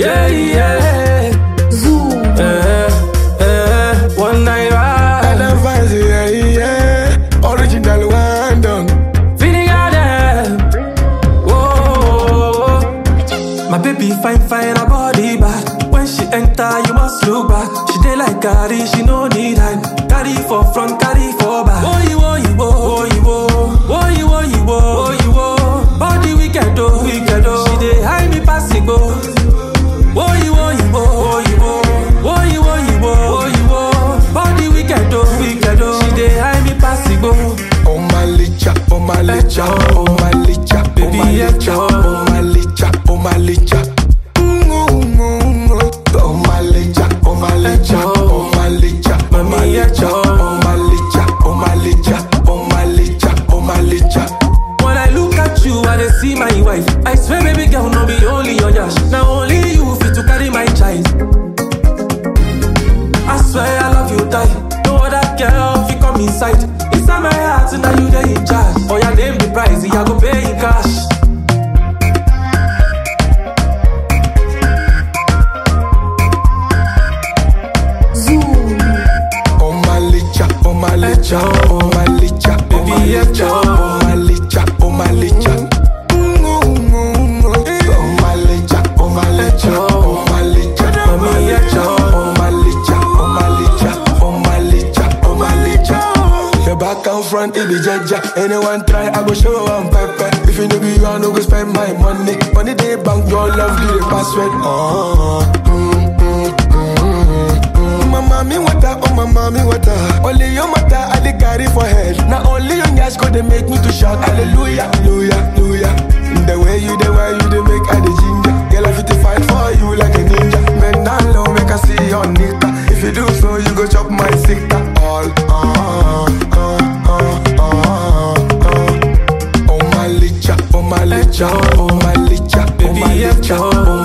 Yeah, yeah. Zoom. Eh, eh, one night ride. And I'm fancy, yeah, yeah. Original one done. Feeling out there. Whoa. My baby fine, fine, her body bad. When she enter, you must look back. She dey like carry, she no need hand. Carry for front, carry for back. Oh, you, oh, you, oh, you, oh. Oh, you, oh, you, oh, you, oh. Body wicked, oh, wicked, oh. She dey hide me passing, oh. Oh, you, oh, you, oh, you, oh. Oh, you, oh, you, oh, you, oh. Body wicked, oh, wicked, oh. She dey hide me passing, oh. Oh my licha, oh my licha, oh my licha, oh Baby, my yeah, licha, yo. oh my licha, oh my licha. Mm, mm, mm, mm. Oh my licha, oh my licha, yo. oh my licha, oh my Mami, yeah, licha, yo. oh my licha, oh my licha, oh my licha, oh my licha. When I look at you, I dey see my wife. I swear, baby girl, no be only your yash. Now only you fit to carry my child. I swear I love you, die. No other girl fit come inside. Inside my heart, now you dey in charge. Oh yeah, name the price, I go pay in cash. Zoom. Oh my licha, oh my licha, oh my licha, oh Baby, my yeah, licha, yo. oh my licha, oh my licha. Mm, mm, mm, mm. Oh my licha, oh my licha, oh my licha, oh my Mami, yeah, licha, yo. oh my licha, oh my licha, oh my licha, oh my licha. Your back and front, it be jaja. Anyone try, I go show one pepper. If you know be you, I no go spend my money. Money they bank, your love, give the password. Oh, mm, mm, mm, mm, mm. My mommy water, oh my mommy water. Only your matter, I dey carry for head. Now only your gas go they make me to shout hallelujah, hallelujah, hallelujah. The way you, the way you, they make I the ginger. Girl, I fit to fight for you like a ninja. Men down low, make I see your nigga. If you do so, you go chop my sister. All, uh, uh, uh, uh, uh, uh. Oh my licha, oh my licha, oh my licha, oh Baby, my yeah, licha, yo. oh